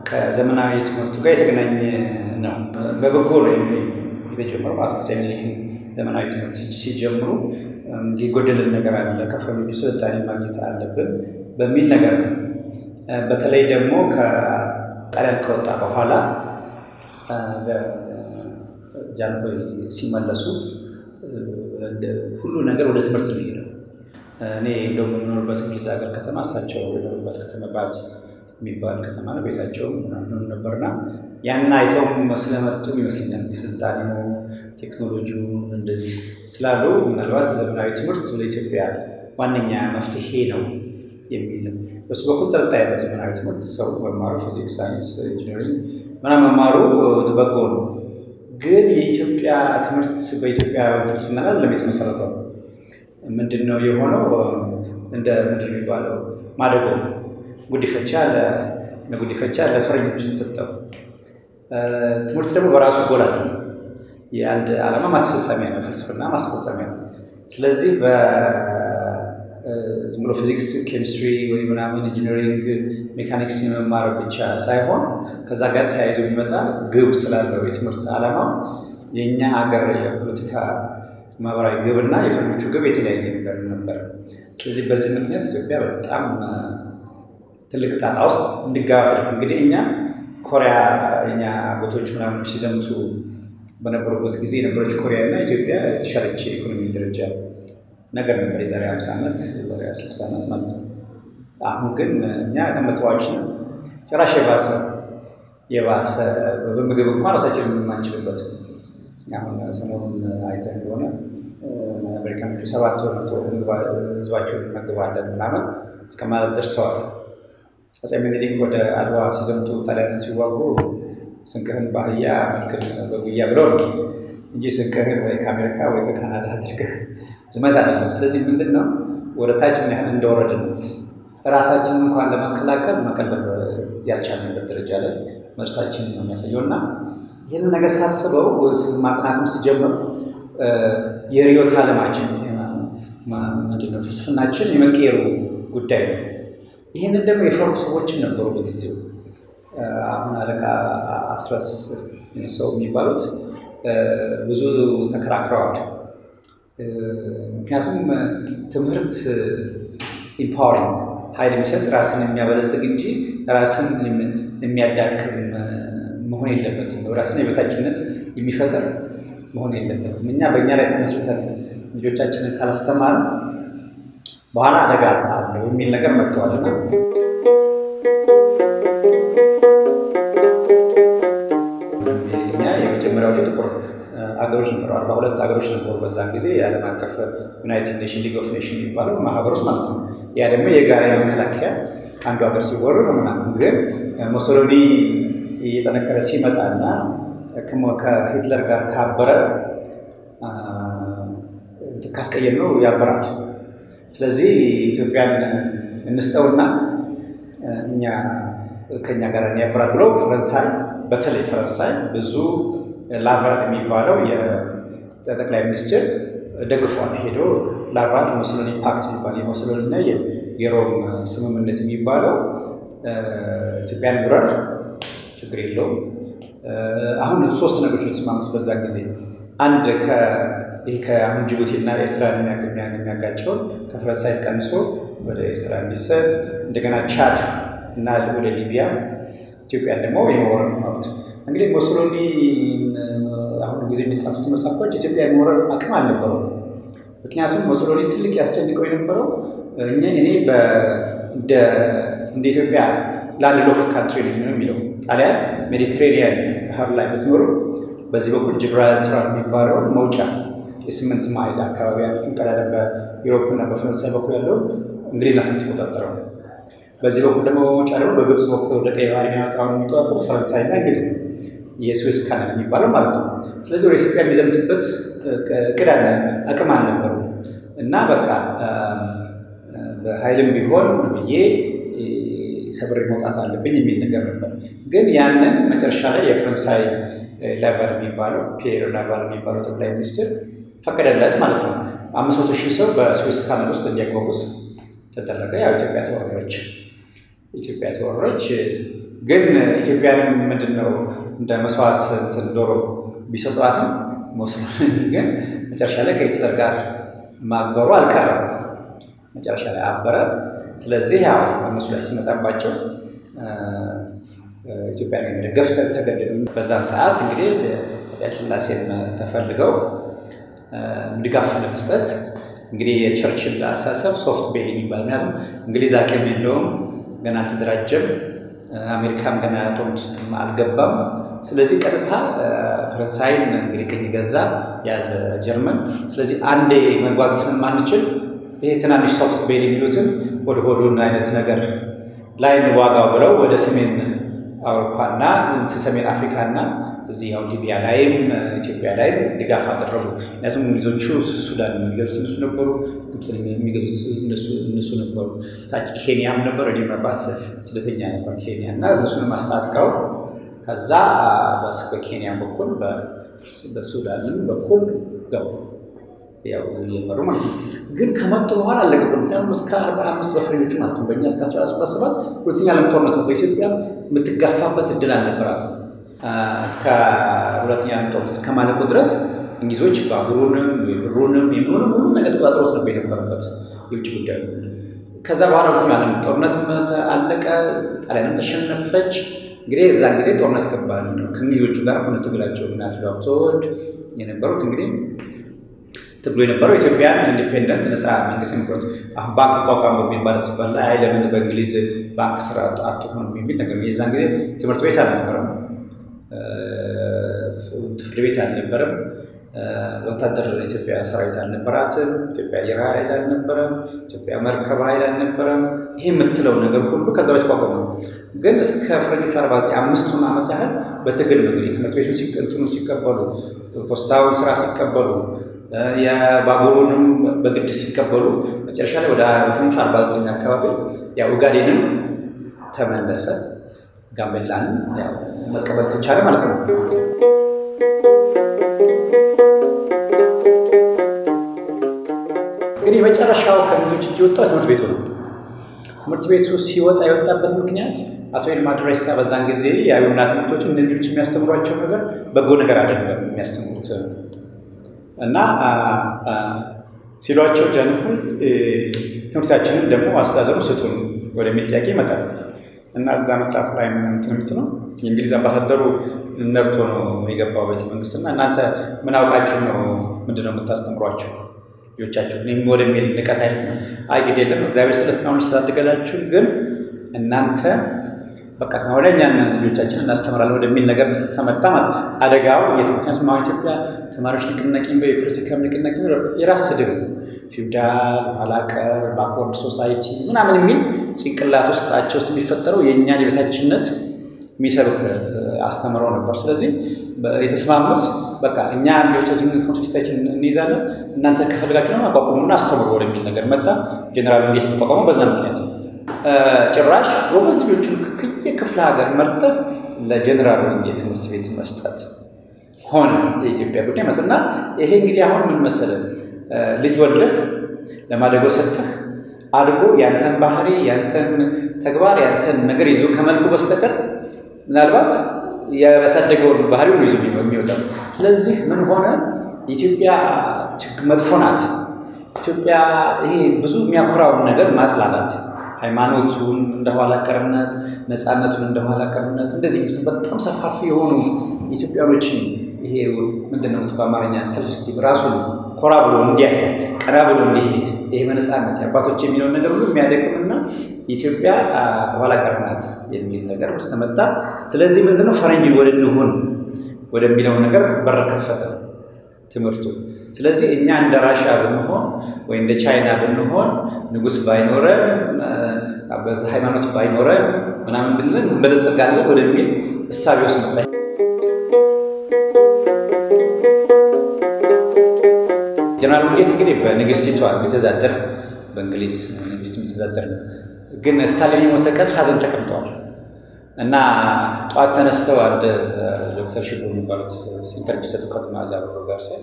ከዘመናዊ ትምህርቱ ጋር የተገናኘ ነው። በበጎ ነው የተጀመረው። አፄ ምኒልክን ዘመናዊ ትምህርት ሲጀምሩ የጎደልን ነገር አለ፣ ከፈረንጆቹ ስልጣኔ ማግኘት አለብን በሚል ነገር ነው። በተለይ ደግሞ ከጣሊያን ከወጣ በኋላ ጃንሆይ ሲመለሱ ሁሉ ነገር ወደ ትምህርት ነው ሄደው። እኔ እንደውም የምኖርበት እንግሊዝ ሀገር ከተማ እሳቸው የኖሩበት ከተማ ባዝ የሚባል ከተማ ነው። ቤታቸው ምናምን ነበርና ያንን አይተውም ስለመጡ ይመስለኛል የስልጣኔው ቴክኖሎጂው እንደዚህ ስላሉ ምናልባት ዘመናዊ ትምህርት ለኢትዮጵያ ዋነኛ መፍትሄ ነው የሚል በሱ በኩል ጥርጣሬ ነው። ዘመናዊ ትምህርት ሰው መማሩ ፊዚክስ፣ ሳይንስ፣ ኢንጂነሪንግ ምናምን መማሩ በጎ ነው። ግን የኢትዮጵያ ትምህርት በኢትዮጵያ ትምህርት ምናል ለም የተመሰረተው ምንድን ነው የሆነው? እንደ ምንድን ነው የሚባለው ማደጎ ጉዲፈቻ ለጉዲፈቻ ለፈረንጆች የተሰጠው ትምህርት ደግሞ በራሱ ጎል አለ። የአንድ ዓላማ ማስፈጸሚያ ነው፣ ፍልስፍና ማስፈጸሚያ ነው። ስለዚህ ዝም ብሎ ፊዚክስ፣ ኬሚስትሪ ወይ ምናምን ኢንጂነሪንግ፣ ሜካኒክስ የመማር ብቻ ሳይሆን ከዛ ጋር ተያይዞ የሚመጣ ግብ ስላለው የትምህርት ዓላማ የእኛ ሀገር የፖለቲካ ማህበራዊ ግብና የፈረንጆቹ ግብ የተለያየ ነገር ነበር። ስለዚህ በዚህ ምክንያት ኢትዮጵያ በጣም ትልቅ ጣጣ ውስጥ እንዲገባ እንግዲህ እኛ ኮሪያ የኛ አጎቶች ምናምን ሲዘምቱ በነበሩበት ጊዜ የነበረች ኮሪያ እና ኢትዮጵያ የተሻለች የኢኮኖሚ ደረጃ ነገር ነበር የዛሬ ሃምሳ ዓመት የዛሬ ስልሳ ዓመት ማለት ነው። አሁን ግን እኛ ተመትዋች ነው ጭራሽ የባሰ የባሰ በምግብ እንኳን ራሳችን የማንችልበት አሁን ሰሞኑን አይተህ እንደሆነ አሜሪካኖቹ ሰባት በመቶ ህዝባቸውን እንመግባለን ምናምን እስከ ማለት ደርሰዋል። አፄ ምኒልክ ወደ አድዋ ሲዘምቱ ጣሊያንን ሲዋጉ ስንቅህን በአህያ መልክን በጉያ ብለው ነው እንጂ ስንቅህን ወይ ከአሜሪካ ወይ ከካናዳ አድርገህ ዝመት አይደለም። ስለዚህ ምንድን ነው ወደ ታች ምን ያህል እንደወረድን ራሳችንን እንኳን ለመከላከል መቀለብ ያልቻልንበት ደረጃ ላይ መርሳችን ነው የሚያሳየው እና ይህንን ነገር ሳስበው ማጥናትም ሲጀምር የርዕዮተ ዓለማችን ምንድነው ፍልስፍናችን የመቀየሩ ጉዳይ ነው። ይህንን ደግሞ የፈሩ ሰዎችም ነበሩ በጊዜው። አሁን አለቃ አስረስ ሰው የሚባሉት ብዙ ተከራክረዋል። ምክንያቱም ትምህርት ኢምፓወሪንግ ኃይል የሚሰጥ ራስን የሚያበለጽግ እንጂ ራስን የሚያዳክም መሆን የለበትም። ራስን የበታችነት የሚፈጥር መሆን የለበትም። እኛ በእኛ ላይ ተመስርተን ልጆቻችንን ካላስተማር በኋላ አደጋ አለው የሚል ነገር መጥተዋል እና እኛ የመጀመሪያዎቹ ጥቁር አገሮች ነበሩ። አርባ ሁለት አገሮች ነበሩ በዛን ጊዜ የዓለም አቀፍ ዩናይትድ ኔሽን ሊግ ኦፍ ኔሽን የሚባለው ማህበር ውስጥ ማለት ነው። ያ ደግሞ የጋራ የመከላከያ አንዱ ሀገር ሲወረር ምናምን ግን ሞሶሎኒ እየጠነከረ ሲመጣና ከሂትለር ጋር ካበረ ካስቀየም ነው ያበራል። ስለዚህ ኢትዮጵያን እንስጠውና እኛ ከእኛ ጋር ያበራል ብለው ፈረንሳይ በተለይ ፈረንሳይ ብዙ ላቫል የሚባለው የጠቅላይ ሚኒስትር ደግፏል። ሄዶ ላቫል ሞሶሎኒ ፓክት የሚባል የሞሶሎኒ እና የሮም ስምምነት የሚባለው ኢትዮጵያን ውረር ችግር የለውም። አሁን ሶስት ነገሮች የተስማሙት በዛን ጊዜ አንድ ይህ ከአሁን ጅቡቲ እና ኤርትራን የሚያጋጨውን ከፈረንሳይ ቀንሶ ወደ ኤርትራ እንዲሰጥ እንደገና ቻድ እና ወደ ሊቢያ ኢትዮጵያን ደግሞ የመውረር መብት እንግዲህ ሞሶሎኒ አሁን ጊዜ የሚጻፉት መጽሐፎች ኢትዮጵያ የመውረር አቅም አልነበረው። ምክንያቱም ሞሶሎኒ ትልቅ ያስጨንቀው የነበረው እኛ እኔ እንደ ኢትዮጵያ ላንድ ሎክ ካንትሪ ነው የሚለው ጣሊያን ሜዲትሬኒያን ባህር ላይ ብትኖሩ በዚህ በኩል ጅብራልታር የሚባለውን መውጫ የስምንት ማይል አካባቢ ያለችን ቀዳዳ በዩሮፕ እና በፈረንሳይ በኩል ያለውን እንግሊዝ ናት የምትቆጣጠረው። በዚህ በኩል ደግሞ በመውጫ ደግሞ በግብፅ በኩል ወደ ቀይ ባህር የሚያወጣውን የሚቆጣጠሩ ፈረንሳይ እና እንግሊዝ ነው። የስዌዝ ካናል የሚባለው ማለት ነው። ስለዚህ ወደ ኢትዮጵያ የሚዘምትበት እቅድ አለ፣ አቅም አልነበሩ እና በቃ በኃይልም ቢሆን ብዬ ሰብሬ መውጣት አለብኝ የሚል ነገር ነበር። ግን ያንን መጨረሻ ላይ የፈረንሳይ ላቫል የሚባለው ፒየር ላቫል የሚባለው ጠቅላይ ሚኒስትር ፈቀደለት ማለት ነው። አምስት መቶ ሺህ ሰው በስዌዝ ካናል ውስጥ እንዲያጓጉዝ ተደረገ። ያው ኢትዮጵያ ተወረረች። ኢትዮጵያ ተወረረች። ግን ኢትዮጵያን ምንድን ነው እንደ መስዋዕት እንትን ዶሮ ቢሰጧትም ሞስሎኒ ግን መጨረሻ ላይ ከሂትለር ጋር ማበሩ አልቀረም። መጨረሻ ላይ አበረ። ስለዚህ ያው እነሱ ላይ ሲመጣባቸው ኢትዮጵያን የመደገፍ ተገደዱ። በዛን ሰዓት እንግዲህ አፄ ኃይለሥላሴን ተፈልገው ድጋፍ ለመስጠት እንግዲህ የቸርችል አሳሰብ ሶፍት ቤል የሚባል ምክንያቱም እንግሊዝ አቅም የለውም፣ ገና አልተደራጀም፣ አሜሪካም ገና ጦርነት ውስጥ አልገባም። ስለዚህ ቀጥታ ፈረንሳይን እንግዲህ ቅኝ ገዛ ያዘ ጀርመን። ስለዚህ አንዴ መግባት ስለማንችል ይሄ ትናንሽ ሶፍት ቤል የሚሉትን ወደ ሆዱን አይነት ነገር ላይ ዋጋው ብለው ወደ ሰሜን አውሮፓና ሰሜን አፍሪካና እዚህ ያው ሊቢያ ላይም ኢትዮጵያ ላይም ድጋፍ አደረጉ። ምክንያቱም እንግሊዞቹ ሱዳን የሚገዙት እነሱ ነበሩ፣ ግብፅን የሚገዙት እነሱ ነበሩ። ታች ኬንያም ነበሩ። እኔ መባት ስደተኛ ነበር ኬንያ እና እነሱንም አስታጥቀው ከዛ በኬንያ በኩል በሱዳንም በኩል ገቡ ያው እየመሩ ማለት ነው። ግን ከመጡ በኋላ አለቀቁ። ምክንያቱም እስከ አርባ አምስት በፈረንጆቹ ማለት ነው በእኛ እስከ አስራ ሶስት ሰባት ሁለተኛ ዓለም ጦርነት ነው። በኢትዮጵያ የምትጋፋበት እድል አልነበራትም። እስከ ሁለተኛ ዓለም ጦርነት እስከማለቁ ድረስ እንግሊዞች ባቡሩንም ብሩንም የምሆንም ሁሉ ነገር ተቆጣጥሮት ነበር የነበረበት የውጭ ጉዳይ። ከዛ በኋላ ሁለተኛ ዓለም ጦርነት አለቀ። ጣሊያንም ተሸነፈች። እንግዲህ የዛን ጊዜ ጦርነት ገባል ከእንግሊዞቹ ጋር ሆነ ትግላቸው እናት ዳብቶወልድ የነበሩት እንግዲህ ትግሉ የነበረው ኢትዮጵያን ኢንዲፔንደንት ነፃ መንግስት የነበሩት አሁን ባንክ ይቋቋም በሚባለት ሲባል አይ ለምን በእንግሊዝ ባንክ ስራ አትሆንም የሚል ነገር የዛን ጊዜ ትምህርት ቤት አልነበረም፣ ፍርድ ቤት አልነበረም፣ ወታደር ኢትዮጵያ ሰራዊት አልነበራትም፣ ኢትዮጵያ አየር ኃይል አልነበረም፣ ኢትዮጵያ መርከብ ኃይል አልነበረም። ይሄ የምትለው ነገር ሁሉ ከዛ በፊት ቋቋመ። ግን እስከ ፈረንጆቹ አርባ አምስቱን ዓመት ያህል በትግል ነው እንግዲህ ትምህርት ቤቱን ሲቀጥኑ ሲቀበሉ፣ ፖስታውን ስራ ሲቀበሉ የባቡሩንም በግድ ሲቀበሉ መጨረሻ ላይ ወደ በፈረንጆቹ አርባ ዘጠኝ አካባቢ ያው ኡጋዴንም ተመለሰ። ጋምቤላንም ያው መቀበል ተቻለ ማለት ነው። እንግዲህ የመጨረሻው ከእንግሊዞች እጅ የወጣው ትምህርት ቤቱ ነው። ትምህርት ቤቱ ሲወጣ የወጣበት ምክንያት አቶ ይልማ ድሬሳ በዛን ጊዜ የአብዮና ትምህርቶች እነዚህ ልጆች የሚያስተምሯቸው ነገር በጎ ነገር አይደለም የሚያስተምሩት እና ሲሏቸው ጃንሆይ ትምህርታችንን ደግሞ አስተዳደሩ ስጡን ወደሚል ጥያቄ ይመጣል እና እዛ መጽሐፍ ላይ ትምህርት ነው የእንግሊዝ አምባሳደሩ ነርቶ ነው የገባው ቤተ መንግስት እና እናንተ ምን አውቃችሁ ነው ምንድን ነው የምታስተምሯቸው ልጆቻችሁ ወደሚል ንቀት አይነት ነው። አይ ግድ የለም እግዚአብሔር ስለ እስካሁን ስላደገላችሁ ግን እናንተ በቃ ከሆነ እኛን ልጆቻችን እናስተምራለን ወደሚል ነገር ተመጣ ማለት አደጋው ምክንያቱም አሁን ኢትዮጵያ ተማሪዎች ንቅናቄ የፖለቲካ ንቅናቄ የራስ ስድብ ፊውዳል፣ ኋላቀር፣ ባክወርድ ሶሳይቲ ምናምን የሚል ጭንቅላት ውስጣቸው ውስጥ የሚፈጠረው የእኛን የቤታችንነት የሚሰብክ አስተምረው ነበር። ስለዚህ የተስማሙት በቃ እኛ ልጆቻችን ትምህርት እንይዛለን እናንተ ከፈልጋችሁ ነው አቋቁሙና አስተምሩ ወደሚል ነገር መጣ። ጀኔራል ዊንጌት የተቋቋመው በዛ ምክንያት ነው። ጭራሽ ጎበዝ ልጆቹን ከየክፍለ ሀገር መርጠህ ለጀኔራል ዊንጌት ትምህርት ቤት መስጠት ሆነ የኢትዮጵያ ጉዳይ ማለት እና ይሄ እንግዲህ አሁን ምን መሰለህ ልጅ ወልደህ ለማደጎ ሰጥተህ አድጎ ያንተን ባህሪ ያንተን ተግባር ያንተን ነገር ይዞ ከመልኩ በስተቀር ምናልባት ያሳደገውን ባህሪውን ይዞ የሚወጣው። ስለዚህ ምን ሆነ ኢትዮጵያ መጥፎ ናት። ኢትዮጵያ ይሄ ብዙ የሚያኮራውን ነገር ማጥላላት ሃይማኖቱን እንደ ኋላ ቀርነት፣ ነፃነቱን እንደ ኋላ ቀርነት እንደዚህ በጣም ሰፋፊ የሆኑ ኢትዮጵያኖችን ይሄ ምንድን ነው በአማርኛ ሰልፍ ስቲም ራሱን ኮራ ብሎ እንዲያሄድ ቀና ብሎ እንዲሄድ ይሄ በነፃነት የአባቶች የሚለውን ነገር ሁሉ የሚያደቅምና ኢትዮጵያ ኋላ ቀር ናት የሚል ነገር ውስጥ ተመጣ። ስለዚህ ምንድነው ፈረንጅ ወደ እንሁን ወደሚለው ነገር በር ከፈተ ትምህርቱ። ስለዚህ እኛ እንደ ራሻ ብንሆን ወይ እንደ ቻይና ብንሆን ንጉሥ ባይኖረን ሃይማኖት ባይኖረን ምናምን ብለን እንበለጸጋለን ወደሚል እሳቤ ውስጥ መጣ። ጀነራል ዊንጌት እንግዲህ በንግስቲቷ የሚተዳደር በእንግሊዝ ንግስት የሚተዳደር ነው። ግን ስታሊን የሞተ ቀን ሀዘን ተቀምጠዋል እና ጠዋት ተነስተው አንድ ዶክተር ሽቦ የሚባሉት ኢንተርቪው ሲሰጡ ከመዓዛ አበሮ ጋር ሲሆን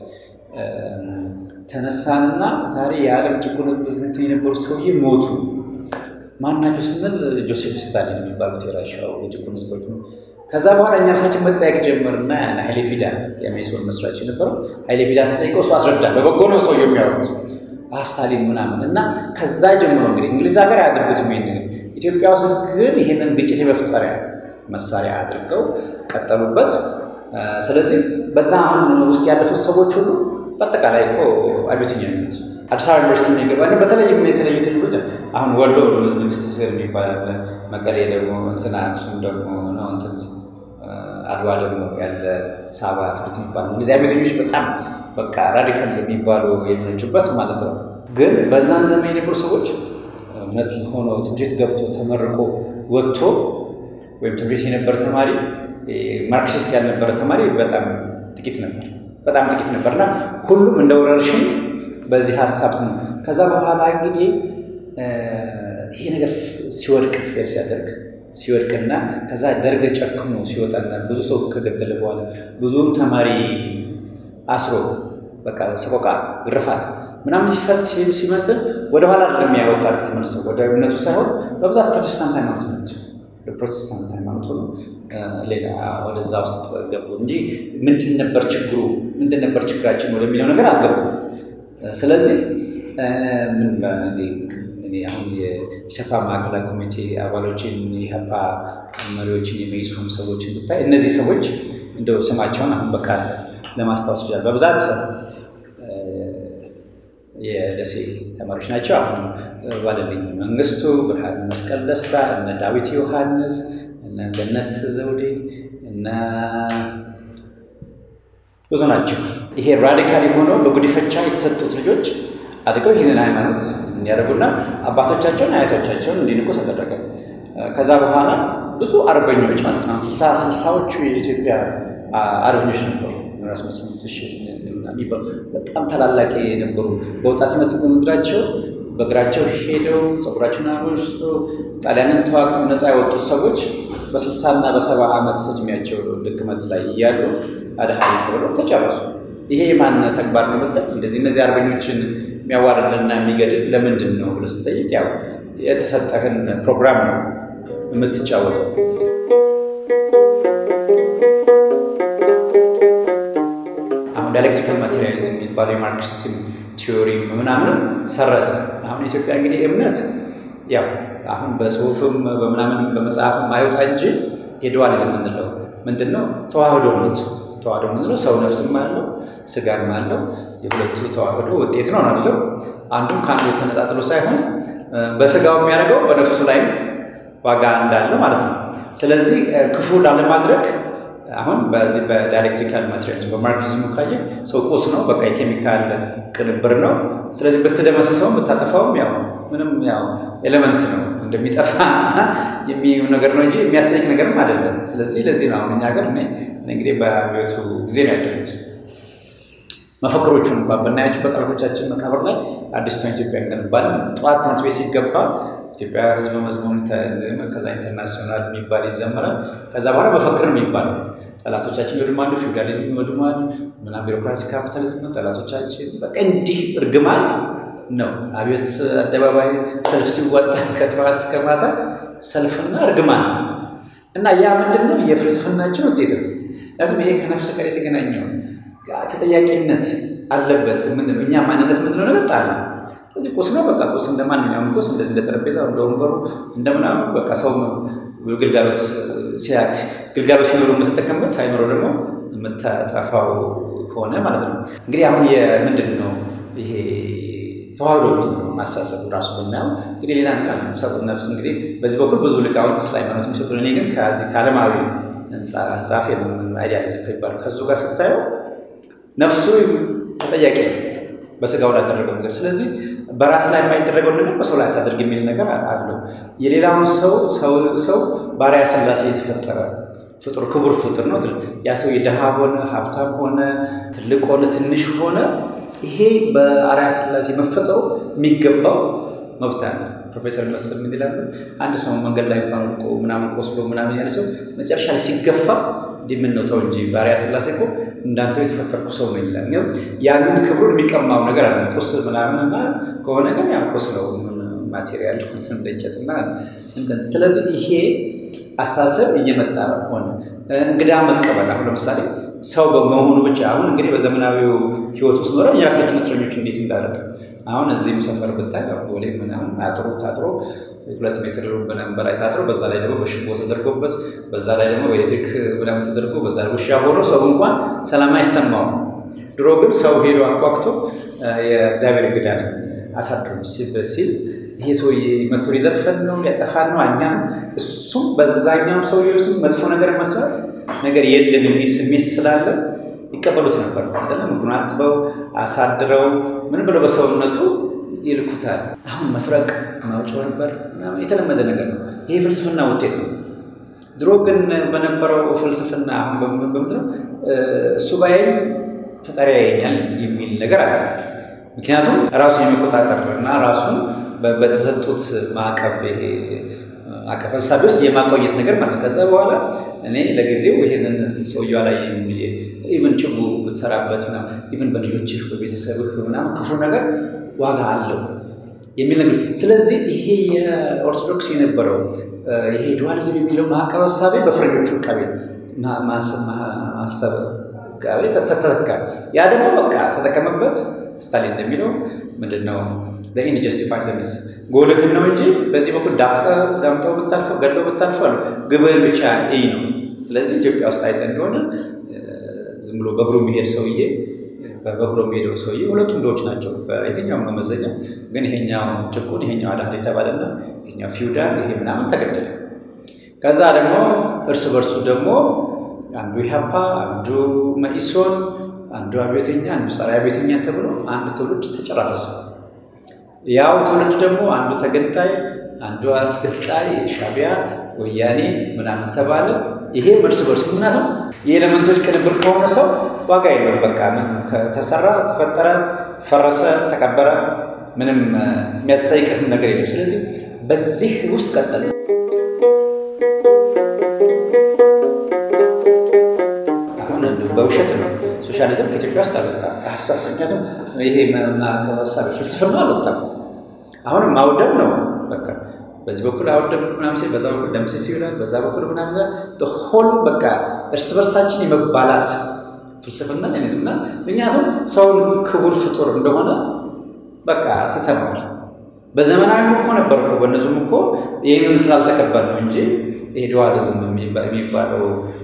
ተነሳንና ዛሬ የዓለም ጭቁን የነበሩ ሰውዬ ሞቱ ማናቸው ስንል ጆሴፍ ስታሊን የሚባሉት የራሻው የጭቁን ህዝቦች ነው። ከዛ በኋላ እኛ ራሳችን መጠየቅ ጀመርና ያን ኃይሌ ፊዳ የሜሶን መስራች የነበረው ኃይሌ ፊዳ ስጠይቀው እሱ አስረዳ። በበጎ ነው ሰው የሚያወሩት ስታሊን ምናምን እና ከዛ ጀምሮ እንግዲህ እንግሊዝ ሀገር አያደርጉትም ይሄን ነገር ኢትዮጵያ ውስጥ ግን ይህንን ግጭት የመፍጠሪያ መሳሪያ አድርገው ቀጠሉበት። ስለዚህ በዛ አሁን ውስጥ ያለፉት ሰዎች ሁሉ በአጠቃላይ እኮ አብዮተኛ የሚሉት አዲስ አበባ ዩኒቨርሲቲ የሚገባ በተለይም የተለዩ ትልሎች አሁን ወሎ ንግስት ስር የሚባል አለ። መቀሌ ደግሞ እንትና አክሱም ደግሞ ነው እንትን አድዋ ደግሞ ያለ ሳባ ትምህርት የሚባል እነዚህ አብዮተኞች በጣም በቃ ራዲካል የሚባሉ የሚነጩበት ማለት ነው። ግን በዛን ዘመን የነበሩ ሰዎች እውነት ሆኖ ትምህርት ቤት ገብቶ ተመርቆ ወጥቶ ወይም ትምህርት ቤት የነበረ ተማሪ ማርክሲስት ያልነበረ ተማሪ በጣም ጥቂት ነበር፣ በጣም ጥቂት ነበር እና ሁሉም እንደ ወረርሽኝ በዚህ ሀሳብ ነው። ከዛ በኋላ እንግዲህ ይሄ ነገር ሲወድቅ ፌል ሲያደርግ ሲወድቅና ከዛ ደርግ ጨክኖ ሲወጣና ብዙ ሰው ከገደለ በኋላ ብዙም ተማሪ አስሮ በቃ ሰቆቃ፣ ግርፋት ምናምን ሲፈት ሲመስል ወደኋላ አይደለም ያወጣል ተመልሰው ወደ እምነቱ ሳይሆን በብዛት ፕሮቴስታንት ሃይማኖት ነች። ፕሮቴስታንት ሃይማኖት ሆኖ ሌላ ወደዛ ውስጥ ገቡ እንጂ ምንድን ነበር ችግሩ፣ ምንድን ነበር ችግራችን ወደሚለው ነገር አልገቡ። ስለዚህ ምን አሁን የኢሰፓ ማዕከላዊ ኮሚቴ አባሎችን የኢህአፓ መሪዎችን የመኢሶን ሰዎችን ብታይ እነዚህ ሰዎች እንደው ስማቸውን አሁን በቃ ለማስታወስ ይችላል። በብዛት የደሴ ተማሪዎች ናቸው። አሁን ባለልኝ መንግስቱ፣ ብርሃነ መስቀል ደስታ፣ እነ ዳዊት ዮሐንስ፣ እነ ገነት ዘውዴ፣ እነ ብዙ ናቸው። ይሄ ራዲካል የሆነው በጉዲፈቻ የተሰጡት ልጆች አድገው ይህንን ሃይማኖት እንዲያደርጉና አባቶቻቸውን አያቶቻቸውን እንዲንቁ ተደረገ። ከዛ በኋላ ብዙ አርበኞች ማለት ነው ስልሳ ስልሳዎቹ የኢትዮጵያ አርበኞች ነበሩ። ራስ መስመስ የሚባሉ በጣም ታላላቅ የነበሩ በወጣትነት በምድራቸው በእግራቸው ሄደው ፀጉራቸውን አበስቶ ጣሊያንን ተዋግተው ነፃ የወጡት ሰዎች በስልሳና በሰባ ዓመት እድሜያቸው ድክመት ላይ እያሉ አድሃሪ ተብለው ተጨረሱ። ይሄ የማን ተግባር ነው ብትል እንደዚህ እነዚህ አርበኞችን የሚያዋርድና የሚገድል ለምንድን ነው ብለህ ስንጠይቅ ያው የተሰጠህን ፕሮግራም ነው የምትጫወተው። አሁን ዳይሌክትሪካል ማቴሪያሊዝም የሚባለው የማርክሲዝም ቲዮሪ ምናምንም ሰረጸ። አሁን ኢትዮጵያ እንግዲህ እምነት ያው አሁን በጽሁፍም በምናምን በመጽሐፍም አይወጣ እንጂ የዱዋሊዝም የምንለው ምንድን ነው? ተዋህዶ እምነት ተዋህዶ የምንለው ሰው ነፍስም አለው ስጋም አለው። የሁለቱ ተዋህዶ ውጤት ነው አለው። አንዱም ከአንዱ ተነጣጥሎ ሳይሆን በስጋው የሚያደርገው በነፍሱ ላይ ዋጋ እንዳለ ማለት ነው። ስለዚህ ክፉ ላለማድረግ አሁን በዚህ በዳይሌክትሪካል ማቴሪያልስ በማርክሲዝሙ ካየ ሰው ቁስ ነው፣ በቃ የኬሚካል ቅንብር ነው። ስለዚህ ብትደመሰሰውም ብታጠፋውም ያው ምንም ያው ኤሌመንት ነው እንደሚጠፋ የሚሆን ነገር ነው እንጂ የሚያስጠይቅ ነገርም አይደለም። ስለዚህ ለዚህ ነው አሁን እኛ ሀገር እኔ እንግዲህ በአብዮቱ ጊዜ ነው ያደጉት። መፈክሮቹን እንኳን ብናያቸው በጠላቶቻችን መቃብር ላይ አዲስቷን ኢትዮጵያ እንገነባለን። ጠዋት ትምህርት ቤት ሲገባ ኢትዮጵያ ሕዝብ መዝሙር ከዛ ኢንተርናሽናል የሚባል ይዘመራል። ከዛ በኋላ መፈክር ነው የሚባለው ጠላቶቻችን ይወድማሉ፣ ፊውዳሊዝም ይወድማል፣ ምናምን ቢሮክራሲ ካፒታሊዝም ነው ጠላቶቻችን። በቃ እንዲህ እርግማን ነው። አብዮት አደባባይ ሰልፍ ሲወጣ ከጠዋት እስከ ማታ ሰልፍና እርግማን ነው እና ያ ምንድን ነው የፍልስፍናችን ውጤት ነው። ምክንያቱም ይሄ ከነፍስ ጋር የተገናኘው ተጠያቂነት አለበት። ምንድን ነው እኛ ማንነት ምንድን ነው ነገር ጣል እዚህ ቁስ ነው። በቃ ቁስ እንደ ማንኛውም ቁስ እንደዚህ እንደ ጠረጴዛ እንደ ወንበሩ እንደምናምን በቃ ሰው ግልጋሎት ሲያክ ግልጋሎት ሲኖሩ የምትጠቀምበት ሳይኖረው ደግሞ የምታጠፋው ሆነ ማለት ነው። እንግዲህ አሁን የምንድን ነው ይሄ ተዋህዶ ማሳሰብ ራሱ ብናየው እንግዲህ ሌላ ነገር ሰው ነፍስ እንግዲህ በዚህ በኩል ብዙ ሊቃውንት ስለ ሃይማኖት የሚሰጡ እኔ ግን ከዚህ ከዓለማዊ ጻፍ አይዲያሊዝም ከሚባለው ከዙ ጋር ስታየው ነፍሱ ተጠያቂ ነው በስጋው ላደረገው ነገር። ስለዚህ በራስ ላይ የማይደረገውን ነገር በሰው ላይ አታደርግ የሚል ነገር አለው። የሌላውን ሰው ሰው በአርአያ ሥላሴ የተፈጠረ ፍጡር ክቡር ፍጡር ነው። ያ ሰው የድሃ ሆነ ሀብታም ሆነ ትልቅ ሆነ ትንሽ ሆነ ይሄ በአርአያ ሥላሴ መፈጠሩ የሚገባው መብት አለ። ፕሮፌሰር መስፍን ምን ይላሉ? አንድ ሰው መንገድ ላይ እንኳን ወድቆ ምናምን ቆስሎ ምናምን ያለ ሰው መጨረሻ ላይ ሲገፋ እንዲህ ምን ነው ተው እንጂ በአርአያ ሥላሴ እኮ እንዳንተው የተፈጠርኩ ሰው ነው ይላል። ያንን ክብሩን የሚቀማው ነገር አለ። ቁስ ምናምን እና ከሆነ ግን ያ ቁስ ነው ማቴሪያል እንደ እንጨትና ስለዚህ ይሄ አሳሰብ እየመጣ ሆነ። እንግዳ መቀበል አሁን ለምሳሌ ሰው በመሆኑ ብቻ አሁን እንግዲህ በዘመናዊው ህይወት ውስጥ ኖረ የራሳችን እስረኞች እንዴት እንዳደረገ አሁን እዚህም ሰፈር ብታይ ቦሌ ምናምን አጥሮ ታጥሮ ሁለት ሜትር ምናምን በላይ ታጥሮ በዛ ላይ ደግሞ በሽቦ ተደርጎበት በዛ ላይ ደግሞ በኤሌክትሪክ ምናምን ተደርጎ በዛ ላይ ውሻ ሆኖ ሰው እንኳን ሰላም አይሰማውም። ድሮ ግን ሰው ሄዶ አቋቅቶ የእግዚአብሔር እንግዳ ነኝ አሳድሩ ሲል ይሄ ሰውዬ መቶ ሊዘርፈን ነው ሊያጠፋን ነው እኛ እሱም በዛኛው ሰውዬ ውስጥ መጥፎ ነገር መስራት ነገር የለም የሚል ስሜት ስላለ ይቀበሉት ነበር። አይደለም እግሩን አጥበው አሳድረው ምን ብለው በሰውነቱ ይልኩታል። አሁን መስረቅ፣ ማጭበርበር ምናምን የተለመደ ነገር ነው። ይሄ ፍልስፍና ውጤት ነው። ድሮ ግን በነበረው ፍልስፍና አሁን በምድረው እሱ ባይል ፈጣሪ ያየኛል የሚል ነገር አለ። ምክንያቱም ራሱን የመቆጣጠር እና ራሱን በተሰጡት ማዕቀብ ማዕቀፍ ሀሳቢ ውስጥ የማቆየት ነገር ማለት ነው። ከዛ በኋላ እኔ ለጊዜው ይሄንን ሰውየው ላይ ኢቨን ጭቡ ብትሰራበት ኢቨን በልጆችህ በቤተሰብህ ምናምን ክፉ ነገር ዋጋ አለው የሚል ነገር ስለዚህ ይሄ የኦርቶዶክስ የነበረው ይሄ ዱዋሊዝም የሚለው ማዕቀብ ሀሳቤ በፈረንጆቹ ዕቃቤ ማሰብ ዕቃቤ ተተካ። ያ ደግሞ በቃ ተጠቀመበት። ስታሊን እንደሚለው ምንድን ነው ኢንድ ጀስቲፋይ ዘሚስ ጎልህን ነው እንጂ በዚህ በኩል ዳምጠው ብታልፈው ገድለው ብታልፈው አሉ ግብህን ብቻ ይህ ነው። ስለዚህ ኢትዮጵያ ውስጥ አይተ እንደሆነ ዝም ብሎ በእግሩ የሚሄድ ሰውዬ በእግሩ የሚሄደው ሰውዬ ሁለቱም ድሆች ናቸው በየትኛውም መመዘኛ። ግን ይሄኛው ጭቁን ይሄኛው አዳህል የተባለና ይሄኛው ፊውዳል ይሄ ምናምን ተገደለ። ከዛ ደግሞ እርስ በርሱ ደግሞ አንዱ ኢህአፓ፣ አንዱ መኢሶን፣ አንዱ አብዮተኛ፣ አንዱ ጸረ አብዮተኛ ተብሎ አንድ ትውልድ ተጨራረሰ። ያው ትውልድ ደግሞ አንዱ ተገንጣይ፣ አንዱ አስገንጣይ፣ ሻቢያ፣ ወያኔ ምናምን ተባለ። ይሄ እርስ በርሱ ምክንያቱም የኤሌመንቶች ቅንብር ከሆነ ሰው ዋጋ የለውም። በቃ ተሰራ፣ ተፈጠረ፣ ፈረሰ፣ ተቀበረ፣ ምንም የሚያስጠይቅህ ነገር የለም። ስለዚህ በዚህ ውስጥ ቀጠለ። አሁን በውሸት ነው ሶሻሊዝም ከኢትዮጵያ ውስጥ አልወጣም። ሀሳስ ምክንያቱም ይሄ ሀሳብ ፍልስፍና አልወጣም። አሁንም ማውደም ነው በቃ በዚህ በኩል አውደም ምናምን ሲል በዛ በኩል ደምስስ ይላል፣ በዛ በኩል ምናምን ሆል በቃ እርስ በርሳችን የመባላት ፍልስፍና የሚዙና ምክንያቱም ሰውን ክቡር ፍጡር እንደሆነ በቃ ትተነዋል። በዘመናዊም እኮ ነበር እኮ በእነዙም እኮ ይህንን ስላልተቀበል ነው እንጂ ይሄ ዱዋሊዝም የሚባለው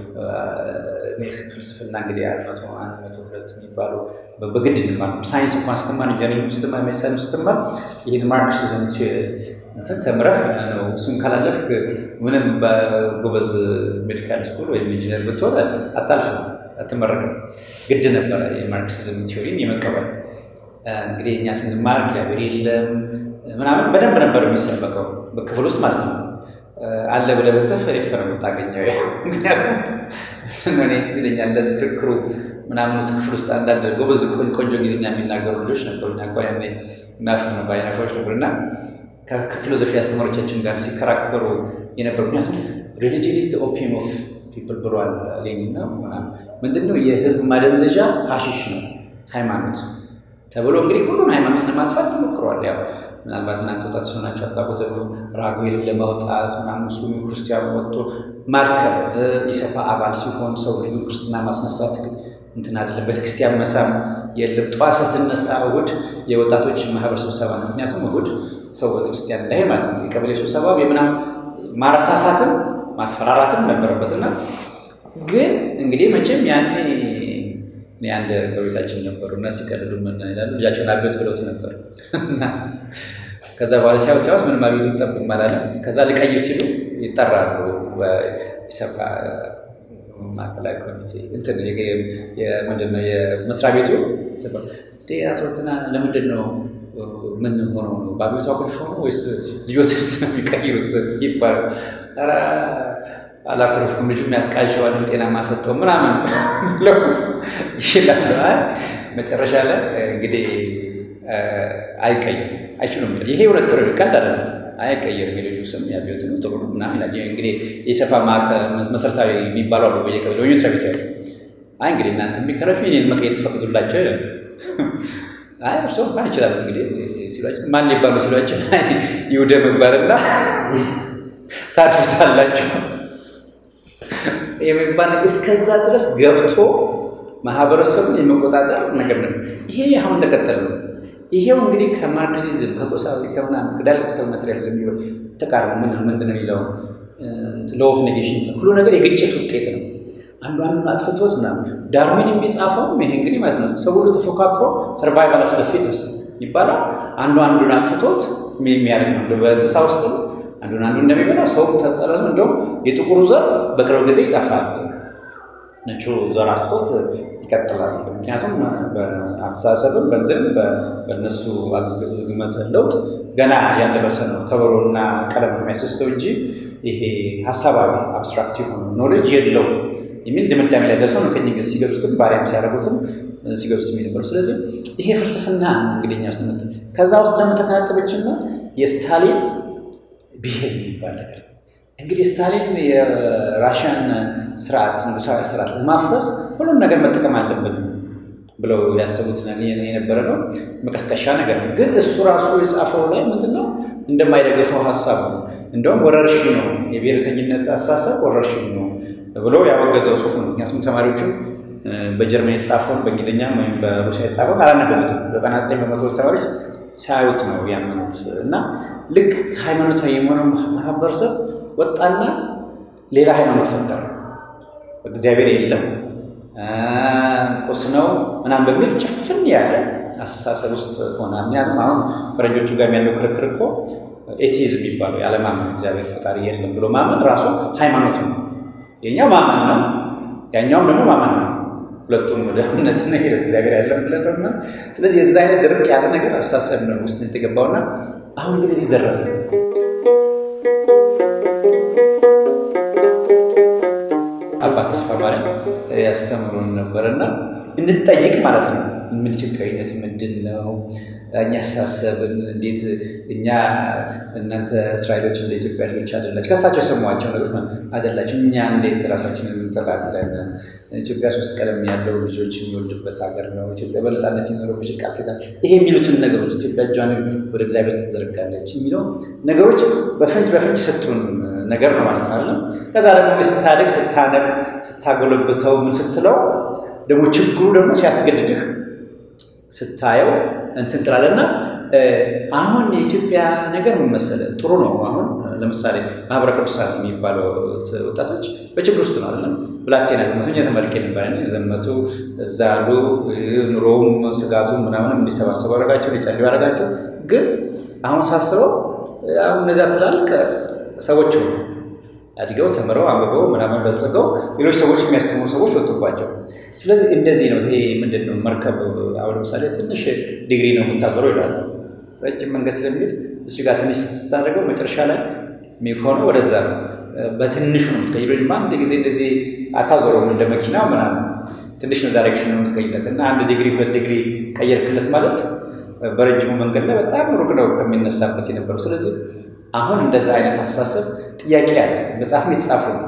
ፍልስፍና እንግዲህ መቶ አንድ መቶ ሁለት የሚባለው በግድ እንኳን ሳይንስ እንኳን ስትማር ኢንጂነሪንግ ስትማር ሜዲሲን ስትማር ይህን ማርክሲዝም እንትን ተምረህ ነው እሱን ካላለፍክ ምንም በጎበዝ ሜዲካል ስኩል ወይም ኢንጂነር ብትሆን አታልፍም፣ አትመረቅም። ግድ ነበረ የማርክሲዝም ቲዮሪን የመቀበል እንግዲህ እኛ ስንማር እግዚአብሔር የለም ምናምን በደንብ ነበር የሚሰበከው በክፍል ውስጥ ማለት ነው። አለ ብለህ ብትጽፍ ኤፍ ነው የምታገኘው። ምክንያቱም እኔ ትዝ ይለኛል እንደዚህ ክርክሩ ምናምን ክፍል ውስጥ አንዳንድ ጎበዝ ቆንጆ ጊዜኛ የሚናገሩ ልጆች ነበሩ። እንኳን ናፍር ነው በአይናፋዎች ነበር እና ከፊሎዞፊ አስተማሪዎቻችን ጋር ሲከራከሩ የነበሩ ምክንያቱም ሪሊጅን ኢዝ ኦፒየም ኦፍ ፒፕል ብሏል ሌኒን ነው ምናምን ምንድነው የህዝብ ማደንዘዣ ሀሺሽ ነው ሃይማኖት ተብሎ እንግዲህ ሁሉን ሃይማኖት ለማጥፋት ተሞክሯል። ያው ምናልባት እናንተ ወጣት ሲሆናቸው አጣቁት ራጉኤልን ለማውጣት ምናምን ሙስሊሙ ክርስቲያኑ ወጥቶ ማድከም ኢሰፓ አባል ሲሆን ሰው ልጁ ክርስትና ማስነሳት እንትን አይደለም። ቤተክርስቲያን መሳም የለም። ጠዋት ስትነሳ እሑድ የወጣቶች ማህበር ስብሰባ ነው። ምክንያቱም እሑድ ሰው ቤተክርስቲያን እንዳይሄድ ማለት ነው። የቀበሌ ስብሰባ የምናምን ማረሳሳትም ማስፈራራትም ነበረበትና ግን እንግዲህ መቼም ያኔ እኔ አንድ በቤታችን ነበሩ እና ሲቀልዱ ምን ይላሉ ልጃቸውን አቤት ብለውት ነበር እና ከዛ በኋላ ሲያው ሲያውስ ምንም አቤቱ ጠብቅ አላለ። ከዛ ልቀይር ሲሉ ይጠራሉ በኢሰፓ ማዕከላዊ ኮሚቴ እንትን ምንድን ነው የመስሪያ ቤቱ አቶ እንትና ለምንድን ነው ምን ሆኖ ነው በአቤቱ አኩርፎ ነው ወይስ ልጆትን ስለሚቀይሩት ይባላል። ኧረ አላኮረፍኩም ልጁ የሚያስቃሸዋል ጤናማ ሰጠው ምናምን ብለው ይላሉ። መጨረሻ ላይ እንግዲህ አይቀይም አይችሉም። ይሄ ሁለት ረ ቀልድ አለ አይቀየርም። የልጁ ስም የአብዮት ነው ጥሩ ነው ምናምን እንግዲህ የሰፋ መሰረታዊ የሚባሉ አሉ በየቀበሌ ወይ መስሪያ ቤት ያሉ አይ እንግዲህ እናንተ የሚከረፍ እኔን መቀየር ትፈቅዱላቸው አይ እርሶ እንኳን ይችላሉ እንግዲህ ሲሏቸው ማን ሊባሉ ሲሏቸው ይውደም ይባልና ታርፉታላችሁ የሚባል እስከዛ ድረስ ገብቶ ማህበረሰቡን የመቆጣጠር ነገር ነው። ይሄ አሁን እንደቀጠለ ነው። ይሄው እንግዲህ ከማርክሲዝም ከቆሳዊ ከምናምን ከዳይሌክቲካል ማቴሪያሊዝም ቢሆን ተቃርሞ ምን ምንድን ነው የሚለው ሎው ኦፍ ኔጌሽን ሁሉ ነገር የግጭት ውጤት ነው። አንዱ አንዱን አጥፍቶት ምናምን ዳርዊን የሚጻፈውም ይሄ እንግዲህ ማለት ነው። ሰው ሁሉ ተፎካክሮ ሰርቫይቫል ኦፍ ዘ ፊተስት ይባላል። አንዱ አንዱን አጥፍቶት የሚያደርግ ነው። በእንስሳ ውስጥ አንዱን አንዱ እንደሚበላው ሰው ተጠረዙ። እንደውም የጥቁሩ ዘር በቅርብ ጊዜ ይጠፋል፣ ነጩ ዘር አጥፍቶት ይቀጥላል። ምክንያቱም በአስተሳሰብም በእንትንም በእነሱ ዝግመት ለውጥ ገና ያልደረሰ ነው። ከበሮና ቀለም የሚያስወስተው እንጂ ይሄ ሀሳባዊ አብስትራክት የሆነ ኖሌጅ የለው የሚል ድምዳሜ ላይ ደርሰው ነው። ከኝ ጊዜ ሲገዙትም ባሪያም ሲያደርጉትም ሲገዙትም የነበረው። ስለዚህ ይሄ ፍልስፍና እንግዲህ እኛ ውስጥ መጣ። ከዛ ውስጥ ደግሞ ተከናጠበችና የስታሊን ብሄር የሚባል ነገር እንግዲህ ስታሊን የራሽያን ስርዓት ንጉሳዊ ስርዓት ለማፍረስ ሁሉም ነገር መጠቀም አለብን ብለው ያሰቡት የነበረ ነው። መቀስቀሻ ነገር ነው። ግን እሱ ራሱ የጻፈው ላይ ምንድነው እንደማይደግፈው ሀሳብ ነው። እንደውም ወረርሽኝ ነው፣ የብሔርተኝነት አሳሰብ ወረርሽኝ ነው ብሎ ያወገዘው ጽሁፍ ነው። ምክንያቱም ተማሪዎቹም በጀርመን የተጻፈውን በእንግሊዝኛ ወይም በሩሲያ የተጻፈውን አላነበቡትም። ዘጠና ዘጠኝ በመቶ ተማሪዎች ሲያዩት ነው ያመኑት። እና ልክ ሃይማኖታዊ የሆነው ማህበረሰብ ወጣና ሌላ ሃይማኖት ፈጠረ። እግዚአብሔር የለም ቁስ ነው ምናምን በሚል ጭፍን ያለ አስተሳሰብ ውስጥ ሆነ። ምክንያቱም አሁን ፈረንጆቹ ጋር ያለው ክርክር እኮ ኤቲዝም የሚባለው ያለማመን እግዚአብሔር ፈጣሪ የለም ብሎ ማመን ራሱ ሃይማኖት ነው። የኛው ማመን ነው፣ ያኛውም ደግሞ ማመን ነው። ሁለቱም ወደ እምነት ነው ሄደ እግዚአብሔር ያለም ብለጠት ነው። ስለዚህ የዛ አይነት ድርቅ ያለ ነገር አስተሳሰብ ነው ውስጥ የተገባውና አሁን ግን እዚህ ደረሰ። አባ ተስፋ ማርያም ያስተምሩን ነበርና እንጠይቅ ማለት ነው። ምን ኢትዮጵያዊነት ምንድን ነው? እኛ አስተሳሰብን እንዴት እኛ እናንተ እስራኤሎች እንደ ኢትዮጵያ ልጆች አይደላችሁ፣ ከሳቸው የሰሟቸው ነገሮች አይደላችሁ። እኛ እንዴት ራሳችንን እንጠላለን? ኢትዮጵያ ሶስት ቀለም ያለው ልጆች የሚወልድበት ሀገር ነው። ኢትዮጵያ በነፃነት የኖረች ቃል ኪዳን ይሄ የሚሉትን ነገሮች ኢትዮጵያ እጇን ወደ እግዚአብሔር ትዘረጋለች የሚለው ነገሮች በፍንጭ በፍንጭ ሰጡን ነገር ነው ማለት ነው አይደለም። ከዛ ደግሞ ስታደግ ስታነብ ስታጎለብተው ምን ስትለው ደግሞ ችግሩ ደግሞ ሲያስገድድህ ስታየው እንትን ትላለና አሁን የኢትዮጵያ ነገር ምን መሰለህ ጥሩ ነው። አሁን ለምሳሌ ማህበረ ቅዱሳን የሚባለው ወጣቶች በችግር ውስጥ ነው አይደለም። ብላቴና ዘመቱ እኛ ተመርቄ ነበር ዘመቱ እዛ ያሉ ኑሮውም ስጋቱም ምናምንም እንዲሰባሰቡ አደረጋቸው፣ እንዲጸልዩ አደረጋቸው። ግን አሁን ሳስበው አሁን እነዚያ ትላልቅ ሰዎች አድገው ተምረው አንብበው ምናምን በልጽገው ሌሎች ሰዎች የሚያስተምሩ ሰዎች ወጡባቸው። ስለዚህ እንደዚህ ነው። ይሄ ምንድን ነው መርከብ አሁን ለምሳሌ ትንሽ ዲግሪ ነው የምታዞረው ይላሉ። ረጅም መንገድ ስለሚሄድ እሱ ጋር ትንሽ ስታደርገው መጨረሻ ላይ የሚሆነው ወደዛ ነው። በትንሹ ነው የምትቀይረው። አንድ ጊዜ እንደዚህ አታዞረውም እንደ መኪና ምናምን ትንሽ ነው ዳይሬክሽን ነው የምትቀይለት እና አንድ ዲግሪ ሁለት ዲግሪ ቀየርክለት ማለት በረጅሙ መንገድ ላይ በጣም ሩቅ ነው ከሚነሳበት የነበረው። ስለዚህ አሁን እንደዛ አይነት አስተሳሰብ ጥያቄ ያለ መጽሐፍም የተጻፉ ነው።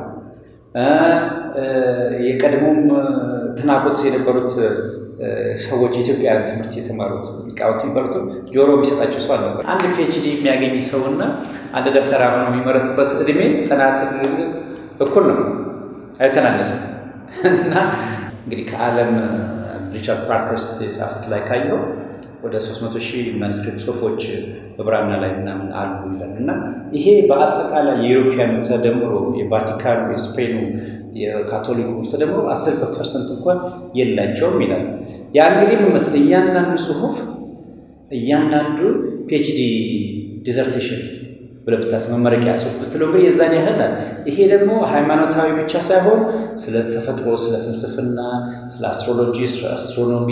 የቀድሞም ትናቁት የነበሩት ሰዎች የኢትዮጵያ ትምህርት የተማሩት ሊቃውንት የሚባሉትም ጆሮ የሚሰጣቸው ሰው አልነበር። አንድ ፒኤችዲ የሚያገኝ ሰውና አንድ ደብተራ ሆኖ የሚመረጥበት እድሜ ጥናት እኩል ነው፣ አይተናነስም። እና እንግዲህ ከዓለም ሪቻርድ ፓርክህርስት የጻፉት ላይ ካየው ወደ 300 ሺህ ማንስክሪፕት ጽሁፎች በብራና ላይ ምናምን አሉ ይላል እና ይሄ በአጠቃላይ የኢሮፒያኑ ተደምሮ የቫቲካኑ፣ የስፔኑ፣ የካቶሊኩ ተደምሮ 10 ፐርሰንት እንኳን የላቸውም ይላል። ያ እንግዲህ ምን መሰለህ እያንዳንዱ ጽሁፍ እያንዳንዱ ፒኤችዲ ዲዘርቴሽን ብለህ ብታስብ መመረቂያ ጽሁፍ ብትለው ግን የዛን ያህል ይሄ ደግሞ ሃይማኖታዊ ብቻ ሳይሆን ስለ ተፈጥሮ፣ ስለ ፍልስፍና፣ ስለ አስትሮሎጂ፣ ስለ አስትሮኖሚ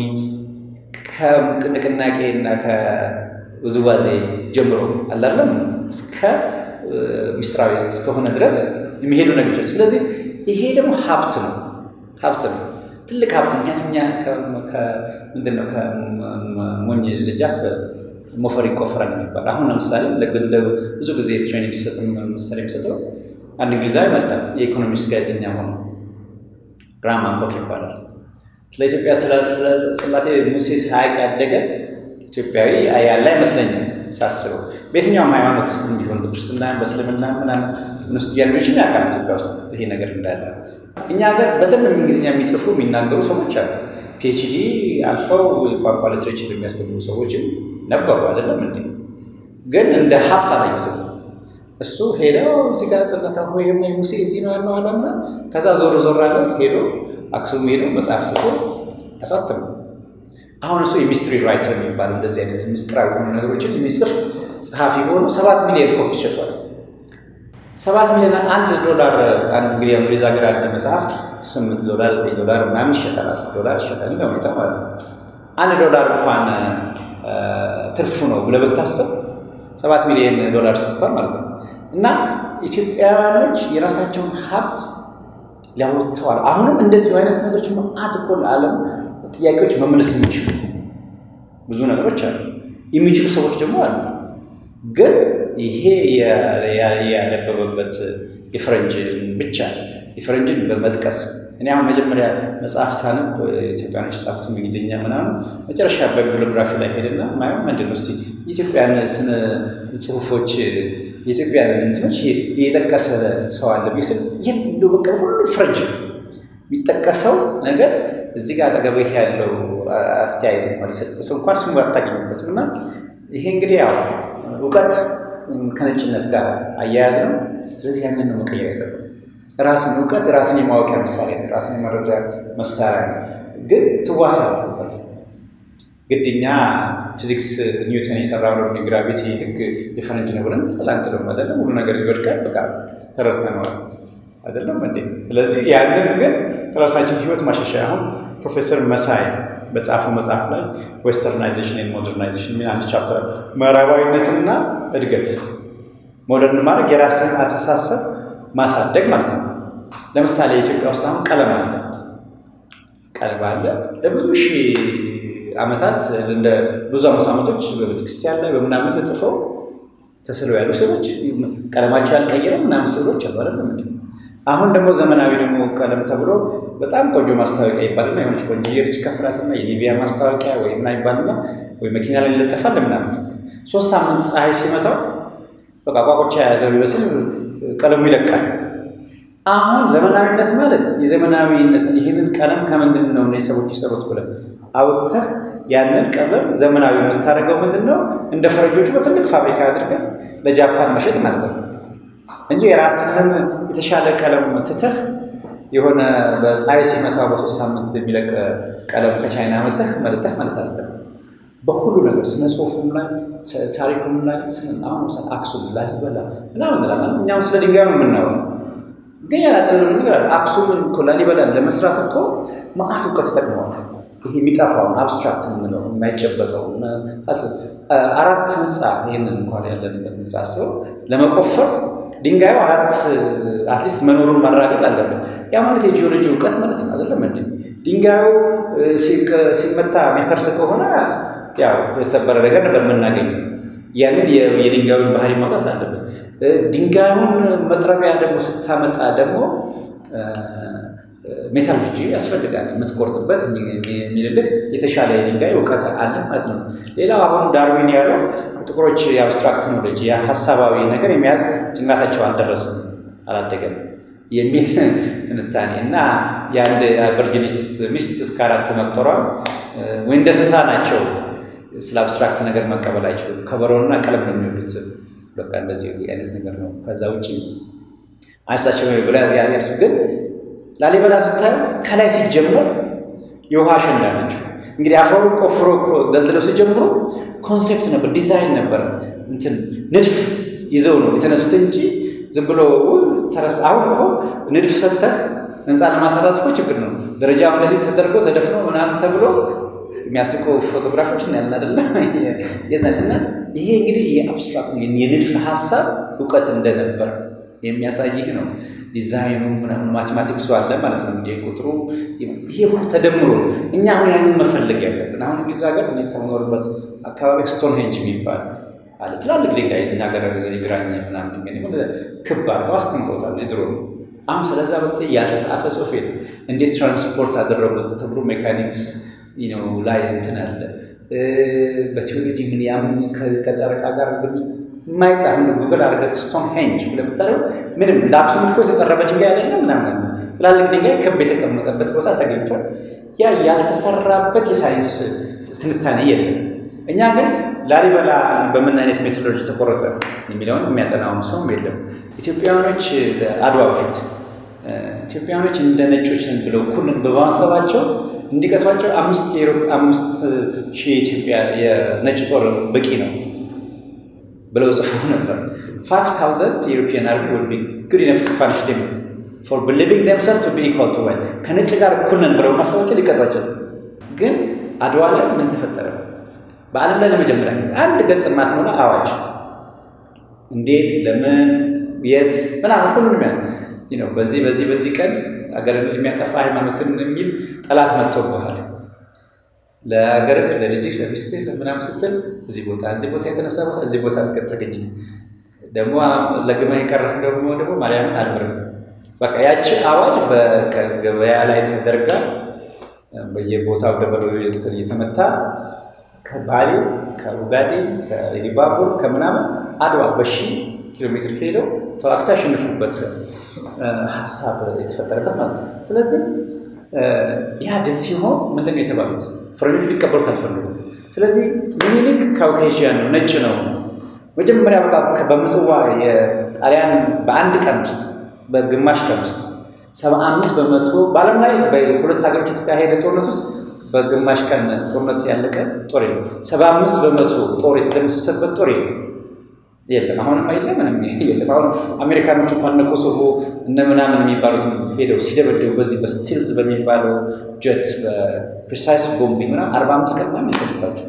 ከንቅናቄ እና ከውዝዋዜ ጀምሮ አላለም እስከ ምስጢራዊ እስከሆነ ድረስ የሚሄዱ ነገሮች። ስለዚህ ይሄ ደግሞ ሀብት ነው፣ ሀብት ነው፣ ትልቅ ሀብት። ምክንያቱም እኛ ምንድን ነው ከሞኝ ደጃፍ ሞፈር ይቆፈራል የሚባል አሁን ለምሳሌ ብዙ ጊዜ ትሬኒንግ ሲሰጥ ምሳሌ የሚሰጠው አንድ እንግሊዛዊ መጣ፣ የኢኮኖሚክስ ጋዜጠኛ ሆኖ ግራማ ኮክ ይባላል። ስለ ኢትዮጵያ ስለ ጽላቴ ሙሴ ሳያውቅ ያደገ ኢትዮጵያዊ ያለ አይመስለኝም ሳስበው። በየትኛውም ሃይማኖት ውስጥ ቢሆን በክርስትና፣ በእስልምና ምናምን ውስጥ ያሉችን ያውቃል ኢትዮጵያ ውስጥ ይሄ ነገር እንዳለ። እኛ ሀገር በደንብ እንግሊዝኛ የሚጽፉ የሚናገሩ ሰዎች አሉ። ፒኤችዲ አልፈው ቋንቋ ሊትሬቸር የሚያስተምሩ ሰዎችም ነበሩ አይደለም እንዴ? ግን እንደ ሀብት አላዩትም። እሱ ሄደው እዚህ ጋር ጽለታ ሆይ ሙሴ እዚህ ነው ያለው አላምና ከዛ ዞር ዞር አለ ሄዶ አክሱም ሄዶ መጽሐፍ ጽፎ አሳተሙ። አሁን እሱ የሚስትሪ ራይተር የሚባል እንደዚህ አይነት ምስጢራዊ የሆኑ ነገሮችን የሚጽፍ ጸሐፊ ሆኖ ሰባት ሚሊዮን ኮፒ ሸጧል። ሰባት ሚሊዮን አንድ ዶላር አንድ እንግዲህ እንግሊዝ ሀገር አንድ መጽሐፍ ስምንት ዶላር ዘጠኝ ዶላር ምናምን ይሸጣል፣ አስር ዶላር ይሸጣል እንደ ሁኔታ ማለት ነው። አንድ ዶላር እንኳን ትርፉ ነው ብለህ ብታስብ ሰባት ሚሊዮን ዶላር ሰጥቷል ማለት ነው። እና ኢትዮጵያውያኖች የራሳቸውን ሀብት ሊያወጥተዋል። አሁንም እንደዚሁ አይነት ነገሮች መዓት እኮ ለዓለም ጥያቄዎች መመለስ የሚችሉ ብዙ ነገሮች አሉ። የሚችሉ ሰዎች ደግሞ አሉ። ግን ይሄ ያነበበበት የፈረንጅን ብቻ የፈረንጅን በመጥቀስ እኔ አሁን መጀመሪያ መጽሐፍ ሳነብ ኢትዮጵያኖች የጻፉት እንግሊዝኛ ምናምን መጨረሻ በቢብሊዮግራፊ ላይ ሄድና ማየው ምንድን ነው እስኪ የኢትዮጵያን ስነ ጽሁፎች የኢትዮጵያን እንትኖች የጠቀሰ ሰው አለ ቢስል ይህ በቃ ሁሉ ፍረንጅ የሚጠቀሰው ነገር እዚህ ጋር አጠገብህ ያለው አስተያየት እንኳን የሰጠ ሰው እንኳን ስሙ አታገኙበትም። እና ይሄ እንግዲህ ያው እውቀት ከነጭነት ጋር አያያዝ ነው። ስለዚህ ያንን ነው መቀየር ያለብን። ራስን እውቀት ራስን የማወቂያ ምሳሌ ነው። ራስን የመረጃ መሳሪያ ነው። ግን ትዋሳ እውቀት ግድኛ ፊዚክስ ኒውተን የሰራው ግራቪቲ ህግ የፈረንጅ ነው ብለን ትላንት ነው አይደለም ሁሉ ነገር ይወድቃል። በቃ ተረድተነዋል አይደለም እንዴ? ስለዚህ ያንን ግን ራሳችን ህይወት ማሻሻያ አሁን ፕሮፌሰር መሳይ በጻፈው መጽሐፍ ላይ ዌስተርናይዜሽን ኤንድ ሞደርናይዜሽን የሚል አንድ ቻፕተር ምዕራባዊነትና እድገት ሞደርን ማድረግ የራስን አስተሳሰብ ማሳደግ ማለት ነው። ለምሳሌ ኢትዮጵያ ውስጥ አሁን ቀለም አለ ቀለም አለ ለብዙ ሺህ ዓመታት እንደ ብዙ ዓመት ዓመቶች በቤተክርስቲያን ላይ በምናምን ተጽፈው ተስለው ያሉ ሰዎች ቀለማቸው ያልቀየረ ምናምን ስዕሎች አሉ አይደለም እንዴ? አሁን ደግሞ ዘመናዊ ደግሞ ቀለም ተብሎ በጣም ቆንጆ ማስታወቂያ ይባልና የሆነች ቆንጆ የልጅ ከፍላትና የኒቪያ ማስታወቂያ ወይ ምና ይባልና ወይ መኪና ላይ ይለጠፋል ምናምን ሶስት ሳምንት ፀሐይ ሲመታው በቃ ቋቆቻ የያዘው ይመስል ቀለሙ ይለቃል። አሁን ዘመናዊነት ማለት የዘመናዊነትን ይህንን ቀለም ከምንድን ነው እነዚህ ሰዎች የሰሩት ብለህ አውጥተህ ያንን ቀለም ዘመናዊ የምታደርገው ምንድን ነው? እንደ ፈረንጆቹ በትልቅ ፋብሪካ አድርገህ ለጃፓን መሸጥ ማለት ነው እንጂ የራስህን የተሻለ ቀለም ትተህ የሆነ በፀሐይ ሲመታው በሶስት ሳምንት የሚለቅ ቀለም ከቻይና መተህ መልተህ ማለት አለ። በሁሉ ነገር ስነ ጽሁፉም ላይ ታሪኩም ላይ አሁን አክሱም፣ ላሊበላ ምናምን እንላለን። እኛም ስለ ድንጋይ ነው የምናየው፣ ግን ያላጠለሉ ነገር አለ። አክሱምን እኮ ላሊበላን ለመስራት እኮ መዓት እውቀት ተጠቅመዋል። ይሄ የሚጠፋውን አብስትራክት የምንለው የማይጨበጠው አራት ህንፃ ይህንን እንኳን ያለንበት ህንፃ አስበው ለመቆፈር ድንጋዩ አራት አትሊስት መኖሩን ማረጋገጥ አለብን። ያ ማለት የጂኦሎጂ እውቀት ማለት ነው አይደለም እንዴ? ድንጋዩ ሲመታ የሚፈርስ ከሆነ ያው የተሰበረ ነገር ነበር የምናገኘው። ያንን የድንጋዩን ባህሪ ማውጣት አለብን። ድንጋዩን መጥረቢያ ደግሞ ስታመጣ ደግሞ ሜታሎጂ ያስፈልጋል። የምትቆርጥበት የሚልልህ የተሻለ የድንጋይ እውቀት አለ ማለት ነው። ሌላው አሁን ዳርዊን ያለው ጥቁሮች የአብስትራክት ኖሌጅ የሀሳባዊ ነገር የሚያዝ ጭንቅላታቸው አልደረስም አላደገም የሚል ትንታኔ እና የአንድ አበርጊኒስ ሚስት እስከ አራት መቁጠሯ ወይ እንደ እንስሳ ናቸው። ስለ አብስትራክት ነገር መቀበል አይችሉም። ከበሮና ቀለም ነው የሚወዱት። በቃ እንደዚህ አይነት ነገር ነው። ከዛ ውጭ አይሳቸው ብላ ያሱ ግን ላሊበላ ስታዩ ከላይ ሲጀመር የውሃ አሸንዳ ናቸው። እንግዲህ አፈሩ ቆፍሮ ደልድለው ሲጀምሩ ኮንሴፕት ነበር፣ ዲዛይን ነበር፣ እንትን ንድፍ ይዘው ነው የተነሱት እንጂ ዝም ብሎ ተረስ። አሁን እኮ ንድፍ ሰጥተህ ህንፃ ለማሰራት እኮ ችግር ነው። ደረጃው እንደዚህ ተደርጎ ተደፍኖ ምናምን ተብሎ የሚያስቁ ፎቶግራፎች እናያለን አይደለ? እና ይሄ እንግዲህ የአብስትራክት የንድፍ ሀሳብ እውቀት እንደነበር የሚያሳይህ ነው። ዲዛይኑ ምናምን ማቴማቲክሱ አለ ማለት ነው። እንዲህ ቁጥሩ ይሄ ሁሉ ተደምሮ እኛ አሁን ያንን መፈለግ ያለብን አሁን እንግሊዝ ሀገር እኔ ከምኖርበት አካባቢ ስቶን ሄንጅ የሚባል አለ። ትላልቅ ድንጋይ እኛ ሀገር የግራኝ ምናምን ድንጋይ ክብ አድርገው አስቀምጠውታል። የድሮ ነው። አሁን ስለዛ ወቅት ያልተጻፈ ጽሑፍ የለም። እንዴት ትራንስፖርት አደረጉት ተብሎ ሜካኒክስ ላይ እንትን አለ በቴዎሎጂ ምን ያምን ከጨረቃ ጋር የማይጻፍ ጉግል አድርገህ ስቶን ሄንጅ ብለህ ብታደርገው ምንም እንደ አክሱም እኮ የተጠረበ ድንጋይ አይደለም ምናምን ትላልቅ ድንጋይ ክብ የተቀመጠበት ቦታ ተገኝቷል። ያ ያልተሰራበት የሳይንስ ትንታኔ የለም። እኛ ግን ላሊበላ በምን አይነት ሜቶዶሎጂ ተቆረጠ የሚለውን የሚያጠናውም ሰውም የለም። ኢትዮጵያውያኖች አድዋ በፊት ኢትዮጵያውያኖች እንደ ነጮች ብለው እኩል በማሰባቸው እንዲቀቷቸው አምስት አምስት ሺህ የኢትዮጵያ የነጭ ጦር በቂ ነው ብለው ጽፎ ነበር። ፋይቭ ታውዘንድ የኢሮፒያን አርሚ ውድ ቢ ጉድ ኢነፍ ቱ ፓኒሽ ዴም ፎር ቢሊቪንግ ደምሰልቭ ቱ ቢ ኢኳል ቱ ዋይት ከነጭ ጋር እኩል ነን ብለው ማሰባቸው ሊቀጧቸው። ግን አድዋ ላይ ምን ተፈጠረ? በዓለም ላይ ለመጀመሪያ ጊዜ አንድ ገጽ የማትሞላ አዋጅ እንዴት፣ ለምን፣ የት ምናምን ሁሉንም ያ ነው። በዚህ በዚህ በዚህ ቀን አገርን የሚያጠፋ ሃይማኖትን የሚል ጠላት መጥቶብሃል ለሀገርህ፣ ለልጅህ፣ ለሚስትህ ለምናምን ስትል እዚህ ቦታ እዚህ ቦታ የተነሳ ቦታ እዚህ ቦታ ተገኘ ደግሞ ለግመህ የቀረህ ደግሞ ደግሞ ማርያምን አልምርም። በቃ ያቺ አዋጅ በገበያ ላይ ተደርጋ በየቦታው ደበሎ እየተመታ ከባሌ ከኡጋዴ ከኢሉባቡር ከምናምን አድዋ በሺ ኪሎ ሜትር ሄደው ተዋግተው ያሸንፉበት ሀሳብ የተፈጠረበት ማለት ነው። ስለዚህ ያ ድል ሲሆን ምንድን ነው የተባሉት? ፈረንጆች ሊቀበሉት አልፈለጉም። ስለዚህ ሚኒሊክ ካውኬዥያን ነው፣ ነጭ ነው። መጀመሪያ በቃ በምጽዋ የጣሊያን በአንድ ቀን ውስጥ በግማሽ ቀን ውስጥ ሰባ አምስት በመቶ በዓለም ላይ በሁለት ሀገሮች የተካሄደ ጦርነት ውስጥ በግማሽ ቀን ጦርነት ያለቀ ጦር የለም። ሰባ አምስት በመቶ ጦር የተደመሰሰበት ጦር የለም የለም። አሁንም አይደለም ምንም የለም። አሁን አሜሪካኖች እንኳን እነ ኮሶቮ እነ ምናምን የሚባሉት ሄደው ሲደበደቡ በዚህ በስቲልዝ በሚባለው ጀት በፕሪሳይስ ቦምቢንግ ምናምን አርባ አምስት ቀን ምናምን ይፈጅባቸው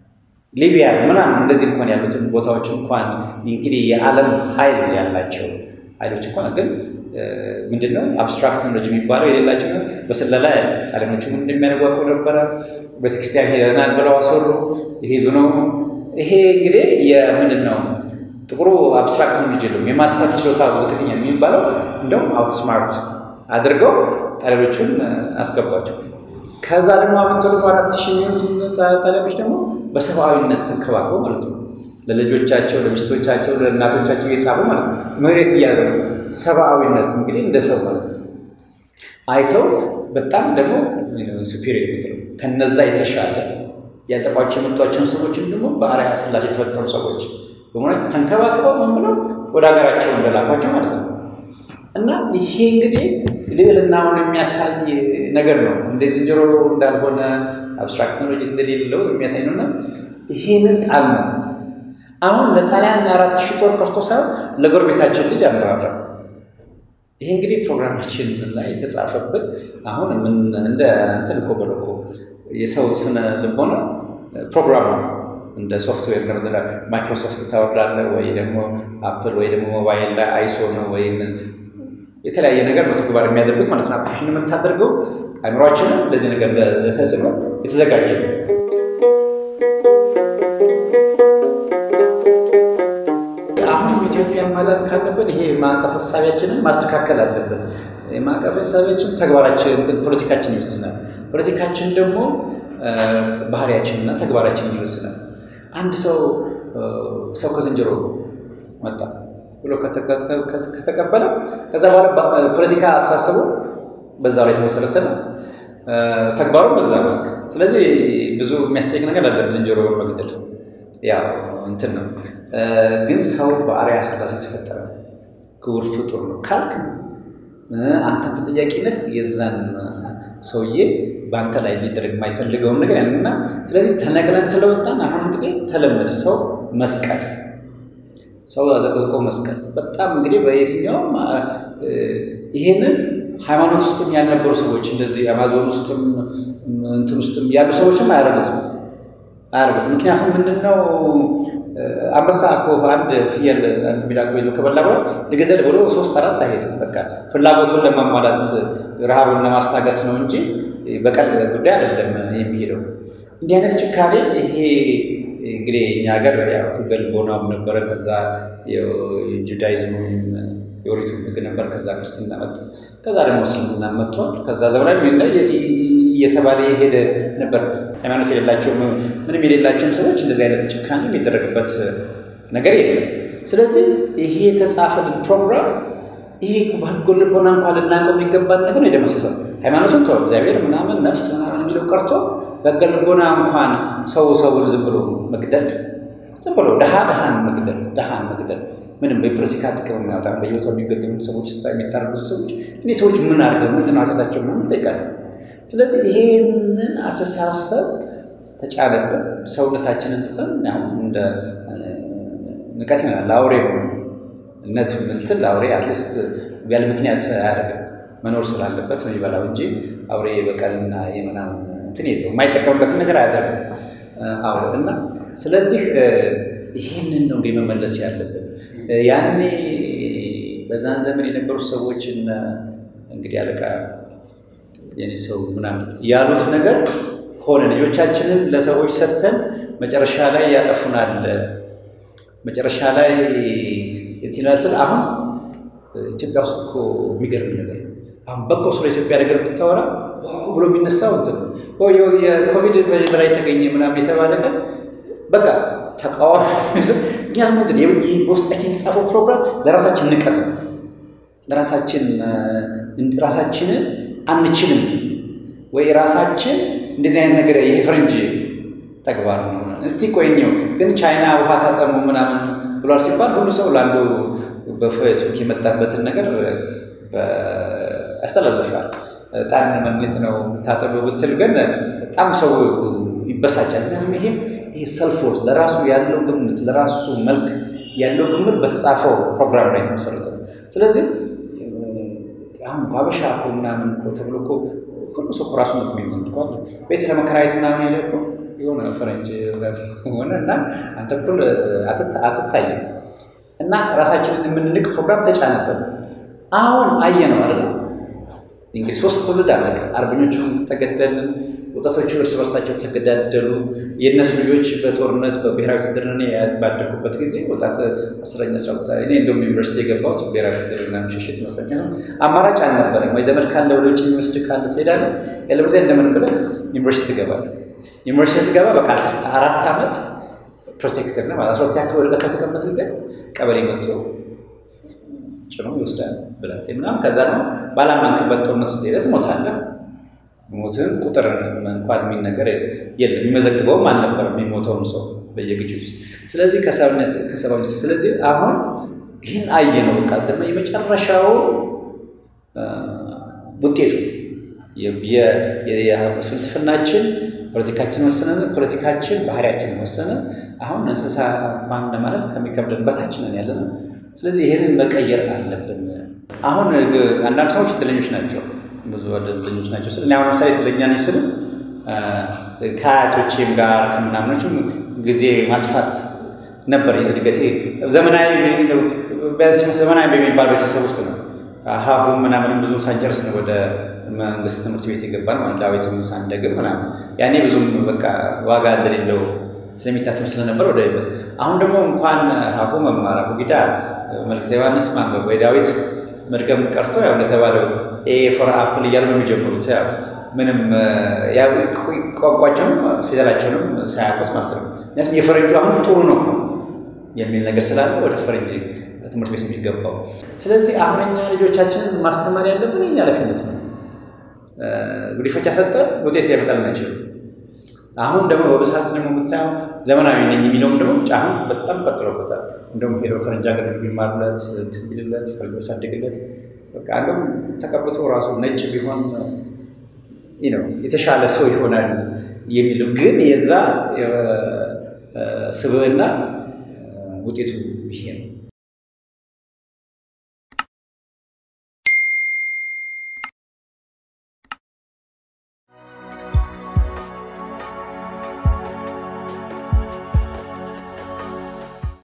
ሊቢያ ምናምን እንደዚህ እንኳን ያሉትን ቦታዎች እንኳን እንግዲህ የዓለም ኃይል ያላቸው ኃይሎች እንኳን ግን ምንድን ነው አብስትራክት ኖሎጂ የሚባለው የሌላቸው በስለላ ጣሊያኖቹ ምን እንደሚያደርጓቁ ነበረ። ቤተክርስቲያን ሄደናል ብለው አስወሩ። ይሄዱ ነው። ይሄ እንግዲህ የምንድን ነው ጥቁሩ አብስትራክት ኖሎጂ የለም የማሰብ ችሎታ ዝቅተኛ የሚባለው እንደውም አውትስማርት አድርገው ጣሊያኖቹን አስገባቸው። ከዛ ደግሞ አብንቶ ደግሞ አራት ሺህ የሚሆኑትን ጣሊያኖች ደግሞ በሰብአዊነት ተንከባክበው ማለት ነው ለልጆቻቸው፣ ለሚስቶቻቸው፣ ለእናቶቻቸው እየጻፉ ማለት ነው መሬት እያደረጉ ሰብአዊነት እንግዲህ እንደ ሰው ማለት ነው አይተው በጣም ደግሞ ሱፔሪየር የምትለው ከነዛ የተሻለ ያጠቋቸው የመጧቸውን ሰዎችን ደግሞ በአርአያ ሥላሴ የተፈጠሩ ሰዎች በመሆናቸው ተንከባክበው ምን ብለው ወደ ሀገራቸው እንደላኳቸው ማለት ነው። እና ይሄ እንግዲህ ልዕልናውን የሚያሳይ ነገር ነው። እንደ ዝንጀሮ እንዳልሆነ አብስትራክት ኖሎጂ እንደሌለው የሚያሳይ ነውና ይሄንን ጣል ነው አሁን ለጣሊያን አራት ሺህ ጦር ቀርቶ ሳይሆን ለጎረቤታችን ልጅ አንራራ። ይሄ እንግዲህ ፕሮግራማችን ላይ የተጻፈበት አሁን ምን እንደ እንትን እኮ በለው እኮ የሰው ስነ ልቦና ፕሮግራም ነው። እንደ ሶፍትዌር ለምድላ ማይክሮሶፍት ታወርዳለህ ወይ ደግሞ አፕል ወይ ደግሞ ሞባይል ላይ አይሶ ነው ወይም የተለያየ ነገር በተግባር የሚያደርጉት ማለት ነው። አፕሊኬሽን የምታደርገው አይምሯችንም ለዚህ ነገር ለተጽዕኖ የተዘጋጀ ነው። ኢትዮጵያን ማዳን ካለብን ይሄ ማዕቀፍ ሀሳቢያችንን ማስተካከል አለብን። ማዕቀፍ ሀሳቢያችን ተግባራችን፣ ፖለቲካችን ይወስናል። ፖለቲካችን ደግሞ ባህሪያችንና ተግባራችንን ይወስናል። አንድ ሰው ሰው ከዝንጀሮ መጣ ብሎ ከተቀበለ ከዛ በኋላ ፖለቲካ አሳሰቡ በዛ ላይ የተመሰረተ ነው። ተግባሩ በዛ ነው። ስለዚህ ብዙ የሚያስጠይቅ ነገር አለ ዝንጀሮ መግደል ያው እንትን ነው። ግን ሰው በአርአያ ሥላሴ የተፈጠረ ክቡር ፍጡር ነው ካልክ አንተም ተጠያቂ ነህ። የዛን ሰውዬ በአንተ ላይ ሊደረግ የማይፈልገውን ነገር ያንና ስለዚህ ተነቅለን ስለወጣን አሁን እንግዲህ ተለመደ ሰው መስቀል ሰው አዘቅዝቆ መስቀል በጣም እንግዲህ በየትኛውም ይሄንን ሃይማኖት ውስጥም ያልነበሩ ሰዎች እንደዚህ አማዞን ውስጥም እንትን ውስጥም ያሉ ሰዎችም አያደርጉትም አያደርጉትም። ምክንያቱም ምንድን ነው አንበሳ እኮ አንድ ፍየል አንድ ሚዳቆ ይዞ ከበላ በኋላ ልገደል ብሎ ሶስት አራት አይሄድም። በቃ ፍላጎቱን ለማሟላት ረሃቡን ለማስታገስ ነው እንጂ በቀል ጉዳይ አይደለም የሚሄደው። እንዲህ አይነት ጭካኔ ይሄ እንግዲህ እኛ ሀገር ሕገ ልቦናም ነበረ። ከዛ የጁዳይዝም ወይም የኦሪቱ ሕግ ነበር። ከዛ ክርስትና መጣ። ከዛ ደግሞ እስልምና መጥቷል። ከዛ ዘመናዊ እየተባለ የሄደ ነበር። ሃይማኖት የሌላቸው ምንም የሌላቸውም ሰዎች እንደዚህ አይነት ጭካኔ የሚደረግበት ነገር የለም። ስለዚህ ይሄ የተጻፈልን ፕሮግራም ይሄ በህገ ልቦና እንኳን ልናውቀው የሚገባን ነገር ነው የደመሰሰው። ሃይማኖቱን ተው እግዚአብሔር ምናምን ነፍስ ምናምን የሚለው ቀርቶ በህገ ልቦና እንኳን ሰው ሰውን ዝም ብሎ መግደል ዝም ብሎ ድሃ ድሃን መግደል ድሃን መግደል ምንም በፖለቲካ ጥቅም የሚያወጣ በየቦታው የሚገደሉ ሰዎች ስታ የሚታረዱት ሰዎች እኔ ሰዎች ምን አድርገው ምንድን ነው ኃጢአታቸው ምናምን ይጠይቃል። ስለዚህ ይሄንን አስተሳሰብ ተጫነብን። ሰውነታችንን ትተን እንደ ንቀት ይሆናል ለአውሬ እነት ምንትን ለአውሬ አትሊስት ያለ ምክንያት አያደርግም መኖር ስላለበት ነው የሚበላው እንጂ አውሬ የበቀልና የምናምን እንትን የለው የማይጠቀምበትን ነገር አያደርግም። አዎ እና ስለዚህ ይህንን ነው እንግዲህ መመለስ ያለብን። ያኔ በዛን ዘመን የነበሩ ሰዎች እነ እንግዲህ አለቃ የኔ ሰው ምናምን ያሉት ነገር ሆነ። ልጆቻችንን ለሰዎች ሰጥተን መጨረሻ ላይ ያጠፉናል። መጨረሻ ላይ ስል አሁን ኢትዮጵያ ውስጥ እኮ የሚገርም ነገር አሁን በጎ ስለ ኢትዮጵያ ነገር ብታወራ ብሎ የሚነሳው እንትን የኮቪድ በላይ ተገኘ ምናምን የተባለ ቀን በቃ ተቃዋሚ ምክንያቱም ምንድን በውስጣችን የተጻፈው ፕሮግራም ለራሳችን ንቀት ነው። ለራሳችን ራሳችንን አንችልም ወይ ራሳችን እንደዚህ አይነት ነገር ይሄ ፈረንጅ ተግባር ነው። እስቲ ቆይኘው ግን ቻይና ውሃ ታጠሙ ምናምን ብሏል ሲባል ሁሉ ሰው ለአንዱ በፌስቡክ የመጣበትን ነገር ያስተላልፋል። ጣን መግኘት ነው ታጠቡ ብትል ግን በጣም ሰው ይበሳጫል። ምክንያቱም ይሄ ይሄ ሰልፎርስ ለራሱ ያለው ግምት ለራሱ መልክ ያለው ግምት በተጻፈው ፕሮግራም ላይ የተመሰረተ ነው። ስለዚህ አሁን ባበሻ እኮ ምናምን እኮ ተብሎ እኮ ሁሉ ሰው ራሱ ነው የሚመልኳል ቤት ለመከራየት ምናምን ሄደ እኮ የሆነ ፈረንጅ ሆነ እና አንተ እኩል አትታይም እና ራሳችንን የምንንቅ ፕሮግራም ተጫነበት። አሁን አየ ነው አይደል? እንግዲህ ሶስት ትውልድ አለቀ። አርበኞቹ ተገደልን፣ ወጣቶቹ እርስ በርሳቸው ተገዳደሉ። የእነሱ ልጆች በጦርነት በብሔራዊ ውትድርና ባደጉበት ጊዜ ወጣት አስረኛ አስራ ሁለት እኔ እንደውም ዩኒቨርሲቲ የገባሁት ብሔራዊ ውትድርና ምሽሽት ይመስለኛል። አማራጭ አልነበረኝ። ወይ ዘመድ ካለ ወደ ውጭ የሚወስድ ካለ ትሄዳለህ፣ ያለበለዚያ እንደምን ብለህ ዩኒቨርሲቲ ትገባለህ። ዩኒቨርሲቲ ስትገባ በቃ አራት ዓመት ፕሮቴክተር ነው ማለት አስራ ሁለተኛ ክፍል ወረቀት ከተቀመጥክ ግን ቀበሌ መጥቶ ጭኖ ይወስዳል ብላት ምናምን። ከዛ ነው ባላመንክበት ጦርነት ውስጥ ሄደህ ትሞታለህ። ሞትህን ቁጥር እንኳን የሚነገር የለም የሚመዘግበውም አልነበረም የሚሞተውን ሰው በየግጭት ውስጥ። ስለዚህ ከሰብነት ከሰብአዊ ስለዚህ አሁን ይህን አየ ነው በቃ ደግሞ የመጨረሻው ውጤቱ ፍልስፍናችን ፖለቲካችን ወሰነ፣ ፖለቲካችን ባህሪያችን ወሰነ። አሁን እንስሳ ማን ማለት ከሚከብደን በታችንን ያለ ነው። ስለዚህ ይህንን መቀየር አለብን። አሁን አንዳንድ ሰዎች እድለኞች ናቸው፣ ብዙ እድለኞች ናቸው ስል እኔ አሁን ለምሳሌ እድለኛ ነኝ ስል ከአያቶቼም ጋር ከምናምኖችም ጊዜ ማጥፋት ነበር እድገቴ። ዘመናዊ ቢያንስ ዘመናዊ በሚባል ቤተሰብ ውስጥ ነው ሀሁ ምናምንም ብዙ ሳንጨርስ ነው ወደ መንግስት ትምህርት ቤት የገባን ማለት ዳዊትም ሳንደግም ምናምን ያኔ ብዙም በቃ ዋጋ እንደሌለው ስለሚታሰብ ስለነበር ወደ ዩኒቨርስ አሁን ደግሞ እንኳን ሀሁ መማር አቡጊዳ መልክተ ዮሐንስ ማንበብ ወይ ዳዊት መድገም ቀርቶ ያው እንደተባለው ኤ ፎር አፕል እያሉ ነው የሚጀምሩት። ያው ምንም ቋንቋቸውንም ፊደላቸውንም ሳያውቁት ማለት ነው። ምክንያቱም የፈረንጁ አሁን ጥሩ ነው የሚል ነገር ስላለ ወደ ፈረንጅ ትምህርት ቤት የሚገባው። ስለዚህ አሁን እኛ ልጆቻችንን ማስተማር ያለብን የኛ ኃላፊነት ነው። ጉዲፈቻ ሰጠን ውጤት ሊያመጣልን አይችልም። አሁን ደግሞ በብዛት ደግሞ የምታየው ዘመናዊ ነኝ የሚለውም ደግሞ አሁን በጣም ቀጥሎበታል። እንደውም ሄዶ ፈረንጅ ሀገር ልጅ ቢማርለት ትቢልለት ፈርጆ ሳድግለት በቃ እንደውም ተቀብቶ ራሱ ነጭ ቢሆን ነው የተሻለ ሰው ይሆናል የሚለው ግን የዛ ስብዕና ውጤቱ ይሄ ነው።